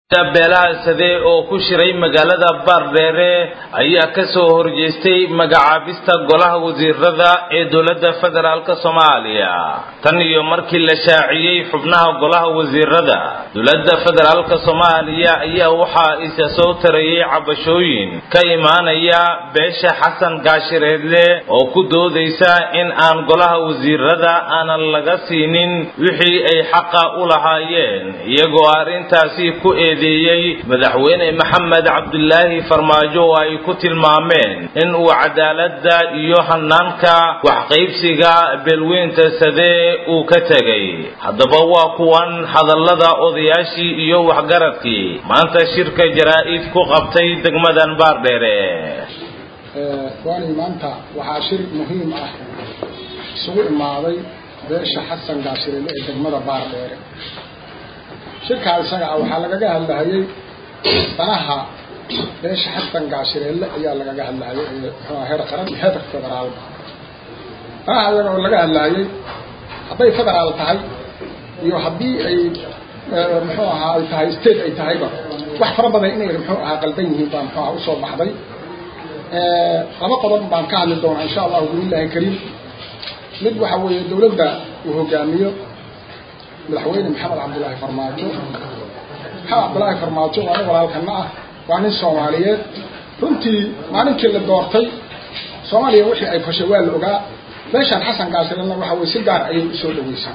beelaha sade oo ku shiray magaalada baardheere ayaa ka soo horjeestay magacaabista golaha wasiirada ee dowladda federaalk soomaaliya tan iyo markii la shaaciyey xubnaha golaha wasiirada dowladda federaalk soomaaliya ayaa waxaa isa soo tarayay cabashooyin ka imaanaya beesha xasan gaashireedle oo ku doodaysa in aan golaha wasiirada aanan laga siinin wixii ay xaqa u lahaayeen iyagoo arrintaasi ku eedeeyey madaxweyne maxamed cabdulaahi farmaajo oo ay ku tilmaameen in uu cadaaladda iyo hanaanka waxqaybsiga beelweynta sade uu ka tegay haddaba waa kuwan hadallada odayaashii iyo waxgaradkii maanta shirka jaraa-id ku qabtay degmadan baardheere waani maanta waxaa shir muhiim ah isugu imaaday beesha xasan gaashirele ee degmada baardheere shirkaa isaga ah waxaa lagaga hadlahayay danaha beesha xasan gaashireelle ayaa lagaga hadlahayay ee muxuua heer qaran iyo heer federaalba danaha iyaga oo laga hadlahayay hadday federaal tahay iyo haddii ay muxuu ahaa ay tahay state ay tahayba wax fara badan inay muxuu ahaa qaldan yihiin baa muxuu aha usoo baxday laba qodob baan ka hadli doonaa insha allahu biillahi kariim mid waxa weeye dawladda uu hogaamiyo madaxweyne maxamed cabdulaahi farmaajo maxamed cabdulaahi farmaajo waa nin walaalkana ah waa nin soomaaliyeed runtii maalinkii la doortay soomaaliya wixii ay fashay waa la ogaa meeshaan xasan gaasirana waxa weye si gaar ayay usoo dhaweysay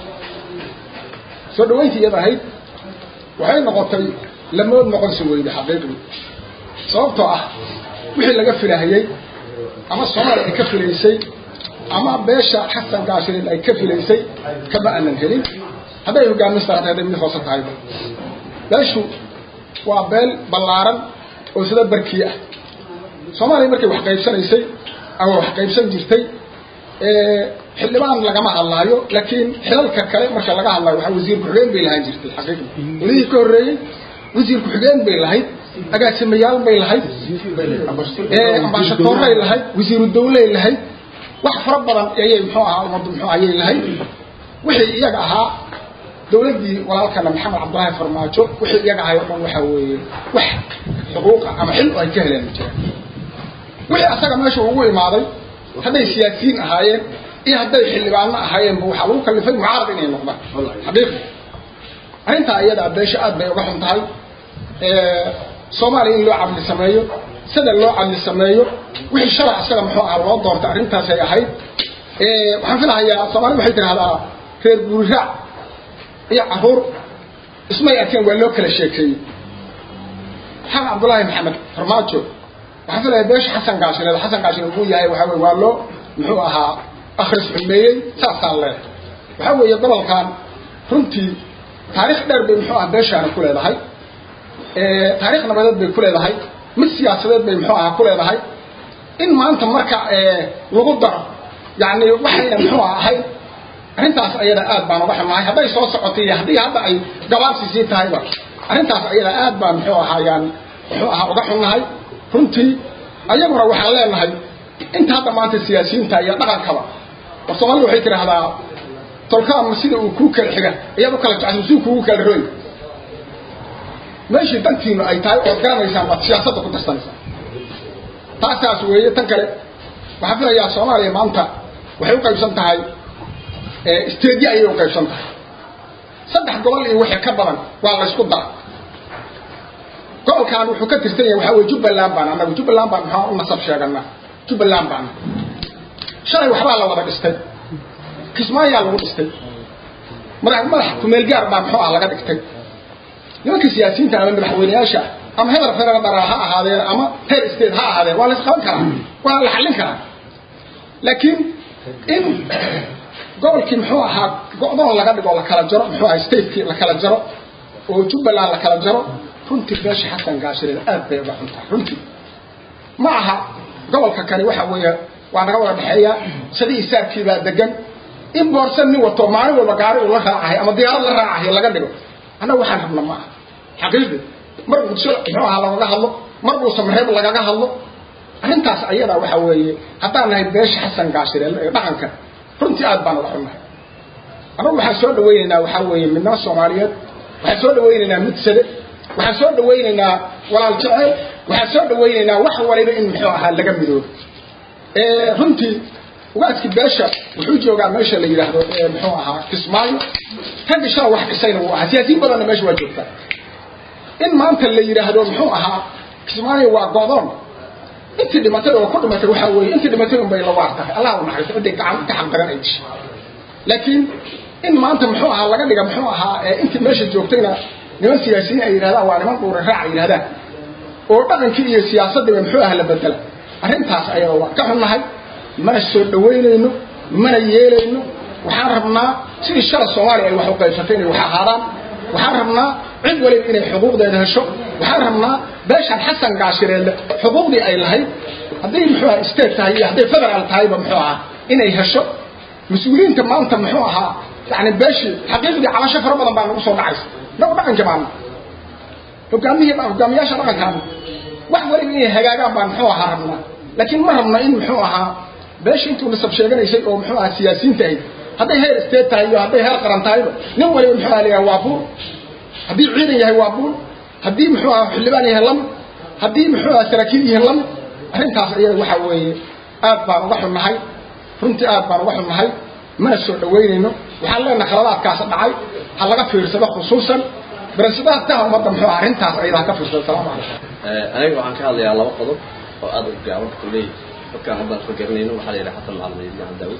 soo dhaweyntii iyada ahayd waxay noqotay lamood noqonsi weyde xaqiiqdii sababtoo ah wixii laga filahayey ama soomaaliya ay ka filaysay ama beesha xasan gaashireed ay ka filaysay kama aanan helin hadday hogaaminsta hata hadday mid hoose tahayba beeshu waa beel ballaaran oo sida barkiye ah soomaaliya markay wax qaybsanaysay ama wax qaybsan jirtay xildhibaan lagama hadlaayo laakiin xilalka kale marka laga hadlayo waxaa wasiir ku-xigeen bay lahaan jirtay xaqiiqda welihii ka horreeyey wasiir ku-xigeen bay lahayd agaasimayaal bay lahayd ambaashatoorray lahayd wasiiru dawley lahayd wax fara badan ayay muxuu ahaa ummaddu muxuu ayay lahayd wixii iyaga ahaa dawladdii walaalkana maxamed cabdulaahi farmaajo wixii iyaga ahay o dhan waxaa weeye wax xuquuqa ama xil ay ka heleen jiraan wixii asaga meesha ugu imaaday hadday siyaasiyiin ahaayeen iyo hadday xildhibaano ahaayeenba waxaa lagu kalifay mucaarad inay noqdaan xaqiiqi arrintaa iyadaa beesha aad bay uga xun tahay soomaaliya in loo cadli sameeyo sida loo cadli sameeyo wixii sharac isaga muxuu aha loo doortay arrintaasay ahayd waxaan filahayaa soomaalida waxay tidhahdaa reer guuriraac iyo caruur ismay arkeen waa loo kala sheekeeyey maxamed cabdulaahi maxamed farmaajo waxaan filaya beesha xasan gaashireed xasan gaashireed uu yahay waxaa weye waa loo muxuu ahaa akhris xumeeyey saasaan leeh waxaa weeye gobolkan runtii taarikh dheer bay muxuu aha beeshaana ku leedahay taarikh nabadeed bay ku leedahay mid siyaasadeed bay muxuu aha ku leedahay in maanta marka lagu daro yani waxayna muxuu ahayd arrintaas ayada aad baan uga xunnahay hadday soo socotay iyo haddii hadda ay gabaabsi sii tahayba arrintaas ayada aad baan muxuu ahaa yaan muxuu ahaa uga xunnahay runtii ayaguna waxaan leenahay inta hadda maanta siyaasiyiinta iyo dhaqankaba war soomaalida waxay tidhaahdaa tolkaama sida uu kuu kala xiga ayaad u kala jecsa si kuugu kala roy meeshii dantiinu ay tahay ood garanaysaan baad siyaasadda ku darsanaysaa taasaas weeye tan kale waxaan filayaa soomaaliya maanta waxay u qaybsan tahay stadiya ayay u qaybsan tahay saddex gobol iyo wixii ka badan waa la ysku dara gobolkan wuxuu ka tirsan yahay waxaa weye jubbaland baan annagu jubbaland baan maxaa u nasab sheeganaa jubbaland baana shalay waxbaa la wada dhistay kismaayaa lagu dhistay madax madax kumeelgaar baa muxuu ah laga dhigtay nimanka siyaasiyiinta ama madaxweyneyaasha ama heer federal ha ahaadeen ama heer state ha ahaadeen waa la isqaban karaa waa la xallin karaa laakiin in gobolkii muxuu ahaa go-doon laga dhigo la kala jaro muxuu ahaa statekii la kala jaro oo jubbaland la kala jaro runtii beesha xasan gaashireed aad bay uga xuntahay runtii ma aha gobolka kani waxa weeye waa naga wada dhexeeya sidii isaabkii baa degan in boorsan nin wato maalin walba gaari uu la raacahay ama diyaarad la raacahay laga dhigo annaga waxaan rabna ma aha xaqiiqdi mar muqdisho muxuu ahaa lagaga hadlo mar buu samareeb lagaga hadlo arrintaas ayadaa waxa weeye haddaan nahay beesha xasan gaashireel ee dhaqanka runtii aad baan uga xunnahay annagu waxaan soo dhawaynaynaa waxaa weeye midnimo soomaaliyeed waxaan soo dhawaynaynaa mid sade waxaan soo dhawaynaynaa walaal jecel waxaan soo dhawaynaynaa wax waliba in muxuu ahaa laga midoobo runtii ugaaskii beesha wuxuu joogaa meesha la yidhaahdo muxuu ahaa kismaayo ragga shala wax dhisayna wuu ahaa siyaasiyiin badanna meesha waa joogtaa in maanta la yidhaahdo muxuu ahaa kismaayo waa godoon intii dhimatay oo ku dhimatay waxaa weeye intii dhimatay unbay la waar tahay allah u naxariisto ciday gacan ka xaqdaran ay dishay laakiin in maanta muxuu ahaa laga dhiga muxuu ahaa intii meesha joogtayna niman siyaasiyiin ay yidhahdaan waa niman dhuura raac ay yidhahdaan oo dhaqankii iyo siyaasaddiiba muxuu aha la bedela arrintaas ayada waan ka xunnahay mana soo dhawaynayno mana yeelayno waxaan rabnaa sidii shala soomaaliya ay wax u qaybsatay inay wax ahaadaan waxaan rabnaa cid waliba inay xuquuqdeeda hesho waxaan rabnaa beeshan xasan gaashireelle xuquuqdii ay lahayd hadday muxuu aha state tahay iyo hadday federaal tahayba muxuu ahaa inay hesho mas-uuliyiinta maanta muxuu ahaa yani beeshii xaqiiqdii cabasho fara badan baa nagu soo dhacaysa nagu dhaqanka baana hogaamihii hogaamiyaasha dhaqankaana wax waliba inay hagaagaan baan muxuu ahaa rabnaa laakiin ma rabno in muxuu ahaa beesha intuu nasab sheeganaysay oo muxuu ahaa siyaasiyiinta ahayd hadday heer state tahay iyo hadday heer qaran tahayba nin waliba muxuu aha layahay waa buur haddii ciidan yahay waa buur haddii muxuu ahaa xildhibaan yahay lamid haddii muxuu ahaa saraakiil yahay lamid arrintaas iyada waxa weeye aad baan uga xunnahay runtii aad baan uga xunnahay mana soo dhawaynayno waxaan leenahay khaladaadkaas dhacay ha laga fiirsado khusuusan barasadaadkaha ummadda muxuu ahaa arrintaas ayada ha ka fiirsado salaamu calaykum aniga waxaan ka hadlayaa laba qodob oo aad u gaaban kulley dadkaan haddaan ka garanayno waxaa la yidhaha xasan macalin ibn daawud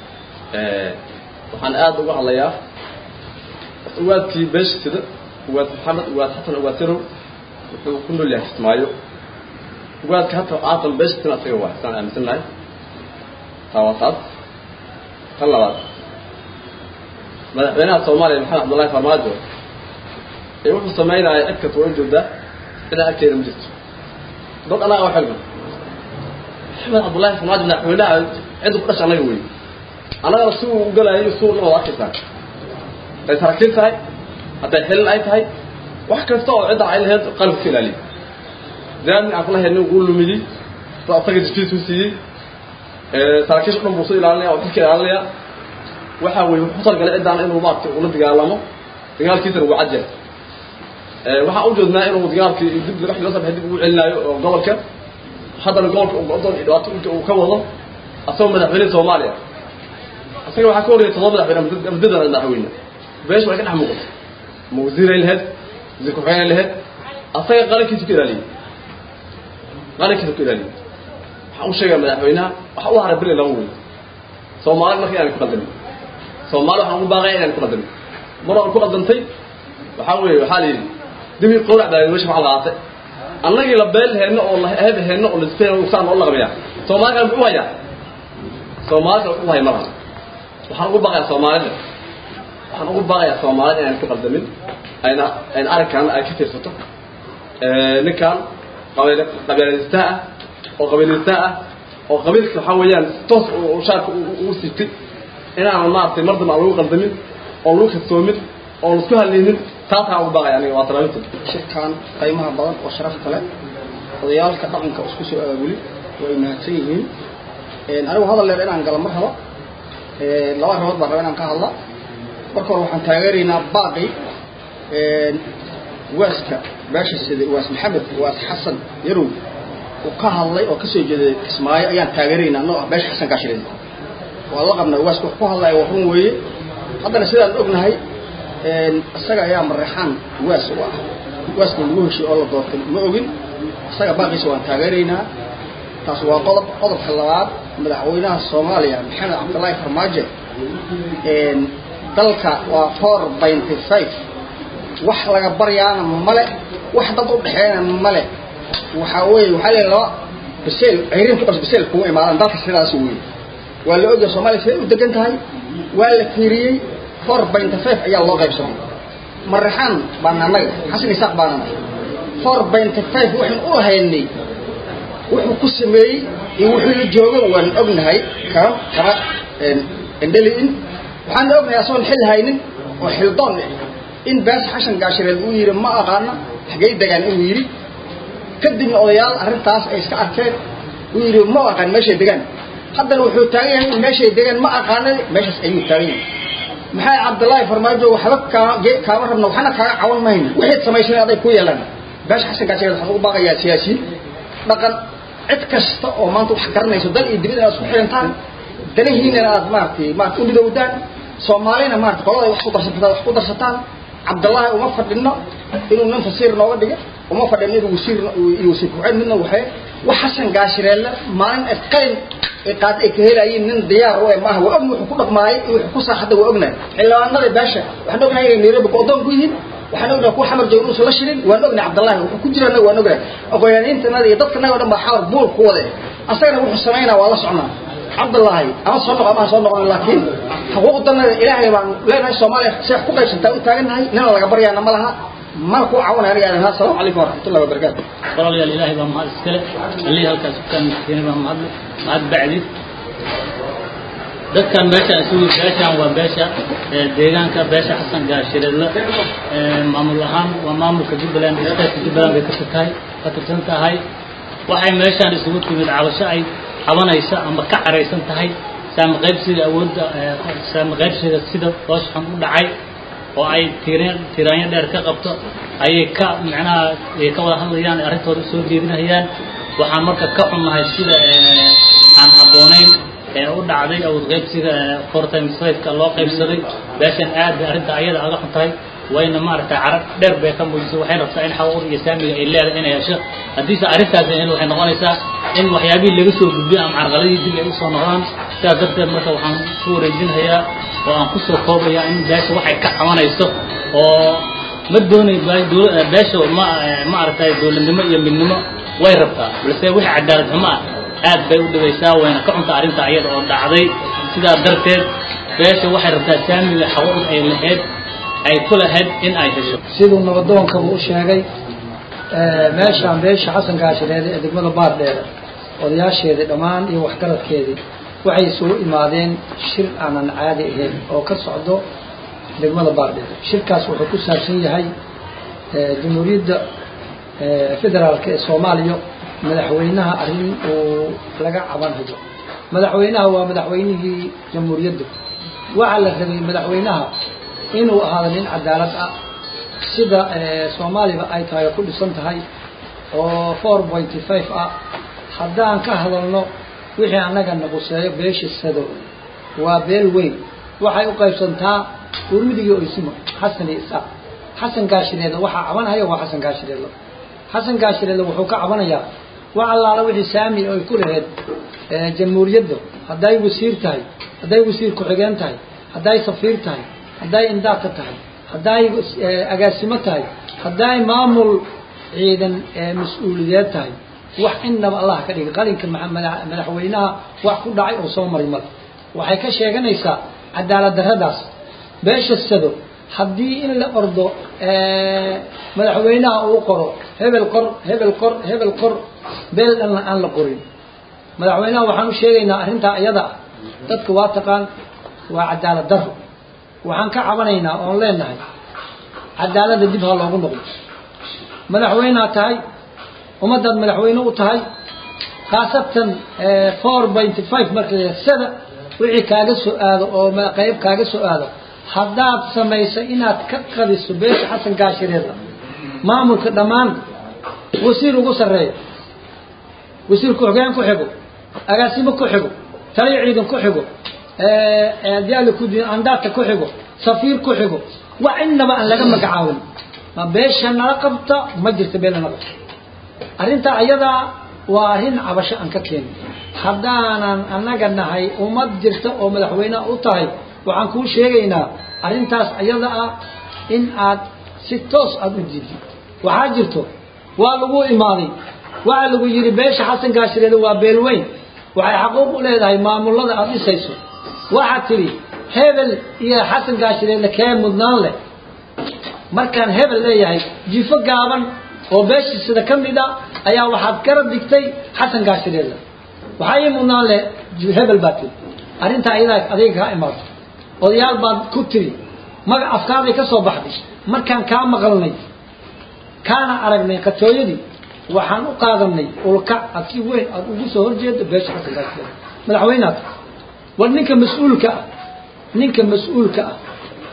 waxaan aad uga hadlayaa uwaadkii beesha sida uwaad maxamed uwaad xasan uwaad sirow wuxuu ku nool yahay kismaayo uwaadka hata aatan beesha sina asaga waa saan aaminsannahay taa waa taas tan labaad madaxweynaha soomaaliya maxamed cabdullahi farmaajo ee wuxuu samaynaya cid kasta waa joogdaa cidaan agteeda ma jirto dad anaga oo xilman maxamed cabdullahi farmaajo madaxweynaha cidda ku dhasha anaga wey annagana si uu u galayo si una wada arkaysaa hadday saraakiil tahay hadday xilin ay tahay wax kasta oo ciddan ay lahayd qalabka ka ilaaliya zaamin aan kula helnin wuu lumiyey sa asaga jikiisu siiyey saraakiisha dhan buu soo ilaalinaya oo xilka ilaalinaya waxa weeye wuxuu talgalay ciddaan inuu maaragtay ula dagaalamo dagaalkiisana wuu cajal waxaan u jeednaa inuu dagaalkii dib dagaxdii loo sabaxay dib ugu celinaayo oo gobolka haddana gobolka uu go'doon iyo dhibaato inta uu ka wado asagoo madaxweynaha soomaaliya asaga waxaa ka horreeyay todoba madaxweyne muddadan madaxweyne beesha way ka dhex muuqato ma wasiiray lahayd wasiir ku-xigeenay lahayd asaga qarankiisu ka ilaaliyey qarankiisu ka ilaaliyey waxaan u sheegaya madaxweynaha waxa u haray beri laba wey soomaali marka inaan ku qaldamin soomaali waxaan ugu baaqaya inaan ku qaldamin mar aan ku qaldantay waxaa weeye waxaa la yidhi dibi qowrac baa meesha maxaa laqaatay annagii la beel heenno oo la heb heenno oo lisfeen saan oo laqabaya soomaali kale muxuu hayaa soomaali kale muxuu haya malaha waxaan ugu baaqayaa soomaalida waxaan ugu baaqayaa soomaalida inaan ku qaldamin ayna ayna arrinkan ay ka fiirsato ninkan qabiil qabiilaysta ah oo qabiilaysta ah oo qabiilka waxaa weeyaan toos uu shaarka ugu siibtay inaan maaragtay mar dambe aan lagu qaldamin oo lagu kadsoomin oo laisku hadlaynin taasaan ugu baaqaya aniga waa talaabinta shirkan qiimaha badan oo sharafta leh odayaalka dhaqanka isku soo aabuli way mahadsan yihiin anigu hadal leer inaan gala mar rabo laba arrimood baan raba inaan ka hadla marka hore waxaan taageeraynaa baaqi waaska beesha sida waas maxamed waas xasan yarow uu ka hadlay oo kasoo jeeday kismaayo ayaan taageeraynaa noo ah beesha xasan gaashireed waa la qabnaa waaska wax ku hadlaya waa run weeye haddana sidaan ognahay isaga ayaa mareexaan waas u ah waaska lagu heshiy oo la doortay ma ogin isaga baaqiisa waan taageeraynaa taas waa qodob qodobka labaad madaxweynaha soomaaliya maxamed cabdullaahi farmaajo dalka waa four binty five wax laga baryaana male wax dad u dhexeeyana male waxaa weeye waxaa leeyahay laba biseel ceyrin ku dhas biseel kuma imaadaan dalka sidaas weeye waa la ogyahay soomaaliya siday u degan tahay waa la fiiriyey four binty five ayaa loo qaybsamay maraxaan baana annaga xasan isaaq baana nahay four binty five waxaan u haynay wuxuu ku sameeyey iyo wuxuu la joogo waan ognahay kama kama endheliin waxaan ognahay asagoon xil haynin oo xildoon in baas xashan gaashireed uu yidhi ma aqaana xagay degaan inuu yidhi kadibna odayaal arrintaas ay iska arkeen uu yidhi ma aqaan meeshay degaan haddana wuxuu taagan yahay in meeshay degaan ma aqaana meeshaas ayuu taagan yahay maxay cabdullaahi farmaajo waxba kaa ge- kaama rabno waxna kaaga cawan mayno wixii samaysay aday ku yeelan beesha xasankaa sheegay waxaan ugu baaqayaa siyaasiyiin dhaqan cid kasta oo maanta wax garanayso dal iyo dibad inaad isku xirantaan danihiinana aad maaragtay maarata u midowdaan soomaalina maarata qolada wax ku darsataan wax ku darsataan cabdullaahi uma fadhino inuu nin fasiir nooga dhigo uma fadhino inuu wasiir iyo wasiir ku-xigeen midna waxay wax xasan gaashireelle maalin ay qalin ay qaad ay ka helayeen nin diyaar u eh maaha waa ogna wuxuu ku dhaqmaayay iyo wuxuu ku saaxada waa ognahay xildhibaanada beesha waxaan ognahay inay nairobi go'doon ku yihiin waxaan ognahay kuwa xamar jooga inuusan la shirin waan ognahay cabdullaahi wuxuu ku jirana waan ognahay aqoonyaaniintanada iyo dadkanaga o dhan baa xawar buul ku wade asagana wuxuu samaynaa waa la socnaa cabdullaahi ama soo noqo ama ha soo noqon laakiin xuquuqdanada ilaahay baan leenahay soomaaliya si wax ku qaybsantaa u taagannahay nina laga baryaana ma laha mana ku caawinay aniga aadan assalaamu calaykum waraxmatullahi wabarakaatu walaalayaal ilaahay baa mahad iskale allihii halkaas ku kaamilkeenay baa mahad mahad bacdi dadkan meeshaan isugu beeshaan waa beesha ee, deegaanka beesha xasan gaashireedle ee, maamul ahaan waa maamulka jubbaland istaadka jubbaland bay ka tahay ka tirsan tahay waxay meeshaan isugu timid cabasho ay cabanaysa ama ka caraysan tahay saami qaybsiga awoodda ee, saami qaybsiga sida hoos xun u dhacay oo ay tiiraan tiiraanyo dheer ka qabto ayay ka macnaha ay ka wada hadlayaan arrintooda soo jeedinayaan waxaan marka ka xunnahay sida ee, aan habboonayn ee u dhacday awood qaybsiga ee, four times five-ka loo qaybsaday beeshan aad bay arrinta ayada aga xun tahay wayna maaragtay carab dheer bay ka muujisay waxay rabtaa in xaquuq iyo saamiga ay leedahay inay hesho haddiise arrintaas ahayn waxay noqonaysaa in waxyaabihii laga soo gudbiyo ama carqaladii dib ay usoo noqdaan sidaas darteed marka waxaan ku wareejinhayaa oo aan kusoo koobayaa in beesha waxay ka cabanayso oo ma doonay ba- dola- eh, beesha ma eh, ma aragtay dowladnimo iyo midnimo way rabtaa balse wixii cadaalad xumo ah aad bay u dhibaysaa wayna ka cunta arrinta ayada oo dhacday sidaa darteed beesha waxay rabtaa saamiga xaquuq ay lahayd ay ku lahayd in ay hesho siduu nabadoonkaba u sheegay ee, meeshaan beesha xasan gaashireede ee degmada baardheer odayaasheedii dhammaan iyo waxgaradkeedii waxay isugu imaadeen shir aanan caadi ahayn oo ka socdo degmada baardheer shirkaas wuxuu ku saabsan yahay ee, jamhuuriyadda ee, federaalka ee soomaaliya madaxweynaha arrin uu laga cabanhayo madaxweynaha waa madaxweynihii jamhuuriyadda waxaa la rabay madaxweynaha inuu ahaado nin cadaalad ah sida ee, soomaaliba ay tahay oo ku dhisan tahay oo four pointy five ah haddaan ka hadalno wixii annaga naquseeyo beesha sado waa beel weyn waxay u qaybsantaa uruudigii oysimo xasan iyo isaaq xasan gaashireedle waxaa cabanhaya waa xasan gaashireedle xasan gaashireedle wuxuu ka cabanayaa wax allaala wixii saami ay ku lahayd ee, jamhuuriyadda hadday wasiir tahay hadday wasiir ku-xigeen tahay hadday safiir tahay hadday indaaqka tahay hadday eh, agaasimo tahay hadday maamul ciidan ee mas-uuliyeed tahay wax innaba allah ka dhigay qalinka maxa- madax- madaxweynaha wax ku dhacay oo soo maray male waxay ka sheeganaysaa cadaalad darradaas beesha sado haddii in la ordo eh, madaxweynaha uu qoro hebel qor hebel qor hebel qor beel dhanna aan la qorin madaxweynaha waxaan u sheegaynaa arrintaa iyada ah dadka waa taqaan waa cadaalad darro waxaan ka cabanaynaa oon leenahay cadaaladda dib ha loogu noqdo madaxweyneha tahay ummaddaad madaxweyne u tahay khaasatan four pointy five marka la yidhaha sada wixii kaaga soo aado oo ma- qayb kaaga soo aado haddaad samayso inaad ka qadiso beesha xasan gaashireeda maamulka dhammaan wasiir ugu sarreeya wasiir ku-xigeen ku xigo agaasimo ku xigo taliyo ciidan ku xigo diyaali kudi andaadka ku xigo safiir ku xigo wax innaba aan laga magacaawin ma beesha nala qabta ma jirta beel nala qabta arrinta ayadaa waa arrin cabasho aan ka keenin haddaanan annaga nahay ummad jirta oo madaxweyne u tahay waxaan kuu sheegaynaa arrintaas ayada ah in aad si toos aada u diidid waxaa jirto waa lagu imaaday waxaa lagu yidhi beesha xasan gaashireeda waa beel weyn waxay xaquuq u leedahay maamullada aada dhisayso waxaad tidhi hebel iyo xasan gaashireedle kee mudnaan leh markaan hebel leeyahay jifo gaaban oo beeshii sida ka mid a ayaa waxaad garab dhigtay xasan gaashireedle waxaa ii mudnaan leh hebel baad tiri arrintaa ayadaa adiga kaa imaato odayaal baad ku tiri magac afkaaday ka soo baxday markaan kaa maqalnay kaana aragnay qatooyadii waxaan u qaadanay ulkac aad si weyn aad ugu soo horjeedo beesha xasan gaashireedle madaxweynaad war ninka mas-uulka ah ninka mas-uulka ah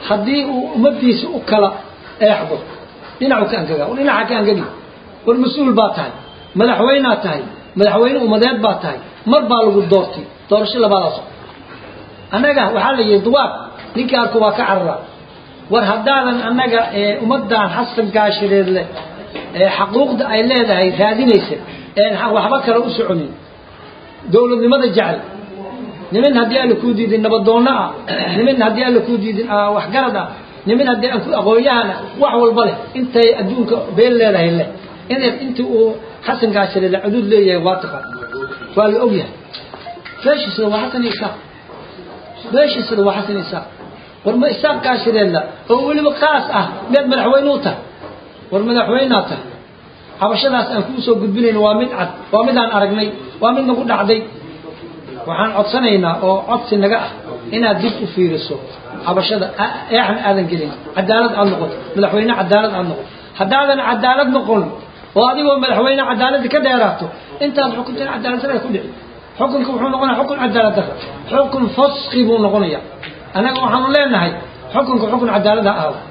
haddii uu ummadiisa u kala eexdo dhinacu ka angaga war dhinaca ka angagi war mas-uul baa tahay madaxweynaad tahay madaxweyne ummadeed baa tahay mar baa lagu doortay doorasho labaadaas annaga waxaa la yihi duwaab ninkii arku waa ka carara war haddaadan annaga ummaddan xasan gaashireed leh xaquuqda ay leedahay raadinaysa een waxba kale u soconin dowladnimada jecel niman haddii alla kuu diidin nabadoonno ah niman haddii alla kuu diidin waxgarad ah niman haddii aan ku aqoon-yahana wax walba leh intay adduunka been leedahay leh in intii uu xasan gaashireed cuduud leeyahay waa taqaan waa la ogyahay beeshiisada waa xasan isaaq beeshiisada waa xasan isaaq war ma isaaq gaashireedla oo weliba qaas ah meed madaxweyne u tahay war madaxweynaa tahay cabashadaas aan kuu soo gudbinayno waa mid cad waa midaan aragnay waa mid nagu dhacday waxaan codsanaynaa oo codsi naga ah inaad dib u fiiriso cabashada eexan aadan gelin cadaalad aad noqoto madaxweyne cadaalad aad noqoto haddaadan cadaalad noqon oo adigoo madaxweyne cadaaladda ka dheeraato intaad xukuntan cadaalad dara ku dhici xukunka wuxuu noqonaya xukun cadaalad dara xukun faski buu noqonaya annaga waxaanu leenahay xukunka xukun cadaalad ha ahaado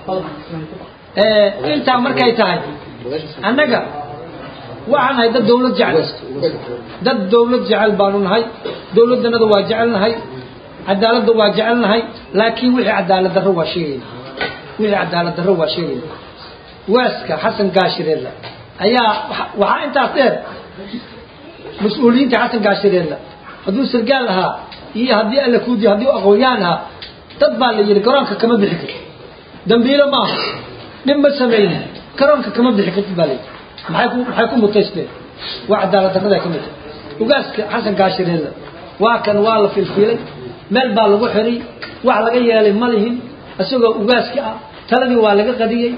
intaa markay tahay annaga waxaan nahay dad dawlad jecel dad dawlad jecel baanu nahay dawladdanada waa jecelnahay cadaaladda waa jecelnahay laakiin wixii cadaalad darro waa sheegayna wixii cadaalad darro waa sheegayna waaska xasan gaashireedla ayaa waxaa intaas dheer mas-uuliyiinta xasan gaashireedla hadduu sargaal ahaa iyo haddii alla kuudiyo haddii aqoon-yahan ahaa dad baa la yidhi garoonka kama bixi karti dambiilo maaha dhib ma samaynin garoonka kama bixi kartid baa layidhi maxay ku maxay ku mutaysteen waa cadaalad darrada ka mid ugaaska xasan gaashireedla waa kan waa la filfilay meel baa lagu xiray wax laga yeelay ma lihin isagoo ugaaska ah taladii waa laga qadiyey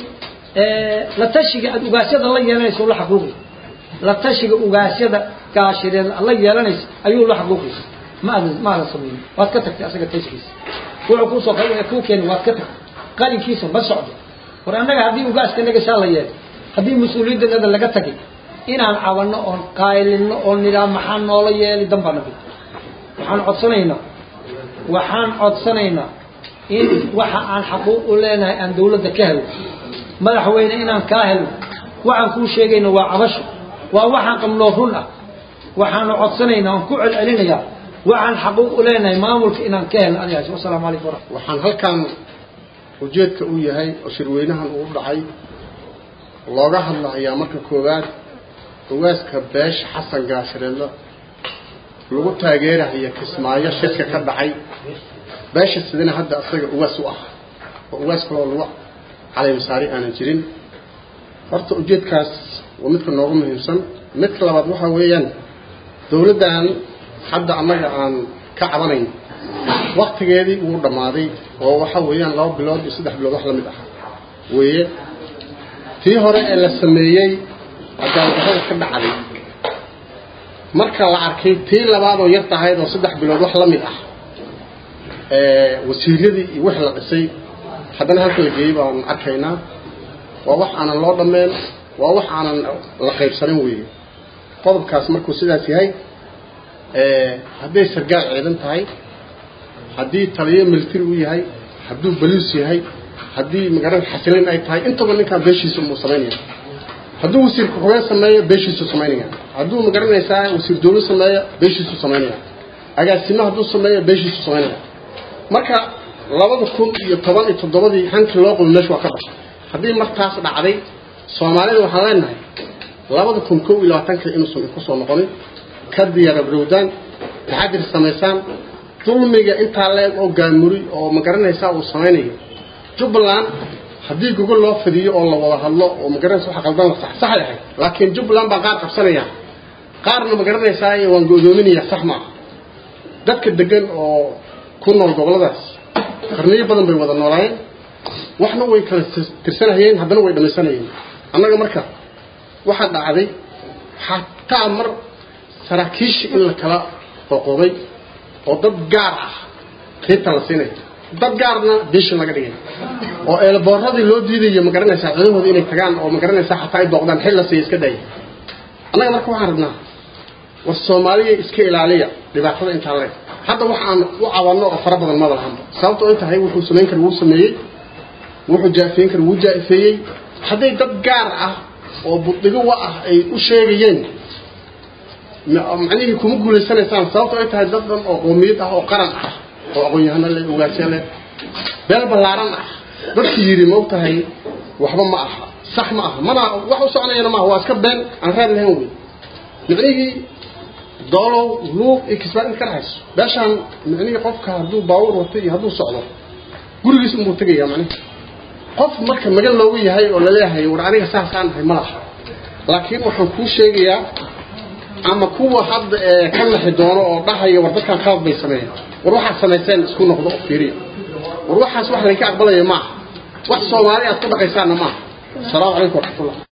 la tashiga aad ugaasyada la yeelanaysa la xaquuqi la tashiga ugaasyada gaashireed la yeelanaysa ayuu la xaquuqi ma aadan ma aadan samaynin waad ka tagtay asaga tashigiisa wuxuu kuu soo kuu keenay waad ka tagtay qalinkiisa ma socdo war annaga haddii ugaaska naga saa la yeelay haddii mas-uuliyaddanada laga tagay inaan cabanno oon qaylino oon nidhaa maxaa noola yeelay dan baa nabi waxaan codsanaynaa waxaan codsanaynaa in waxa aan xaquuq u leenahay aan dawladda ka helo madaxweyne inaan kaa helo waxaan kuu sheegayna waa cabasho waa waxaan qabnoo run ah waxaanu codsanaynaa oon ku celcelinayaa waxaan xaquuq u leenahay maamulka inaan ka helo adigaas wasalaamu calaykum waraxmat waxaan halkan ujeedka u yahay oo shirweynahan uu dhacay looga hadlahayaa marka koowaad ugaaska beesha xasan gaashireedla lagu taageerahaya kismaayo shirka ka dhacay beesha sidana hadda asaga ugaas u ah oo ugaas kaloo lagu calaymasaari aanan jirin horta ujeedkaas waa midka noogu muhiimsan midka labaad waxaa weeyaan dawladdan hadda annaga aan ka cabanayn waktigeedii wuu dhammaaday oo waxa weeyaan laba bilood iyo saddex bilood wax la mid ah weeye tii hore ee la sameeyey cadaaladdarrada ka dhacday marka la arkay tii labaadoo yar tahayd oo saddex bilood wax la mid ah wasiiradii iyo wixii la dhisay haddana halka la geeyey baan arkaynaa waa wax aanan loo dhammeen waa wax aanan la qaybsanin weeye qodobkaas markuu sidaas yahay hadday sargaal ciidan tahay haddii taliyo military u yahay hadduu baliis yahay haddii magaran xasilin ay tahay intaba ninkaan beeshiisa muu samaynaya hadduu wasiir ku-xigeen sameeyo beeshiisuu samaynaya hadduu magaranaysaa wasiir dawlo sameeyo beeshiisuu samaynaya agaasimo hadduu sameeyo beeshiisuu samaynaya marka labada kun iyo toban iyo toddobadii hankii loo qabo meesha waa ka baxay haddii martaas dhacday soomaalida waxaan leenahay labada kun kow iyo labaatanka inuusan kusoo noqonin ka diyaarabrowdaan taxadir samaysaan dulmiga intaa leeg oo gaamuri oo magaranaysaa uu samaynayo jubbaland haddii gogol loo fidiyo oo la wada hadlo oo magaranaysa waxa qaldan la sax saxay ahayd laakiin jubbaland baa qaar qabsanaya qaarna magaranaysaa waan go'doominaya sax maaha dadka degan oo ku nool gobolladaas qarniyo badan bay wada noolaayeen waxna way kala tirsanayeen haddana way dhammaysanayeen annaga marka waxaa dhacday xataa mar saraakiisha in la kala qoqoday oo dad gaar ah qiibta la siinaya dad gaarna beeshin laga dhigay oo eelbooradii loo diidayo magaranaysaa codahooda inay tagaan oo magaranaysaa xataa ay booqdaan xil la siiya iska daya annaga marka waxaan rabnaa war soomaaliya iska ilaaliya dhibaatada intaa leeg hadda wax aan u cabanno oo fara badan mada lahanba sababto ay tahay wuxuu samayn kara wuu sameeyey wuxuu jaafeyn kara wuu jaafeeyey hadday dad gaar ah oo buddigo wa ah ay u sheegayeen macnihii kuma guulaysanaysaan sababto ay tahay dad dhan oo qoomiyad ah oo qaran ah oo aqoon-yahano leh ogaasya leh beel ballaaran ah dadkii yidhi ma og tahay waxba ma aha sax ma aha mana wax u soconayana maaha waa iska been aan raad lahayn wey micnihii doolow luuq iyo kisbaan in ka dhexayso beeshaan micnihii qofka hadduu baawur wato iyo hadduu socdo gurigiis unbuu tegaya macnihi qof marka magan loogu yahay oo laleeyahay war aniga saasaan ahay ma laha laakiin waxaan kuu sheegayaa ama kuwa hadda ee ka naxi doono oo dhahaya war dadkan qalad bay sameeyeen war waxaad samayseen isku noqdo oo fiiriya war waxaas wax laynka aqbalaya maaha wax soomaali aad ku dhaqaysaanna maaha asalaamu calaykum waraxmatullah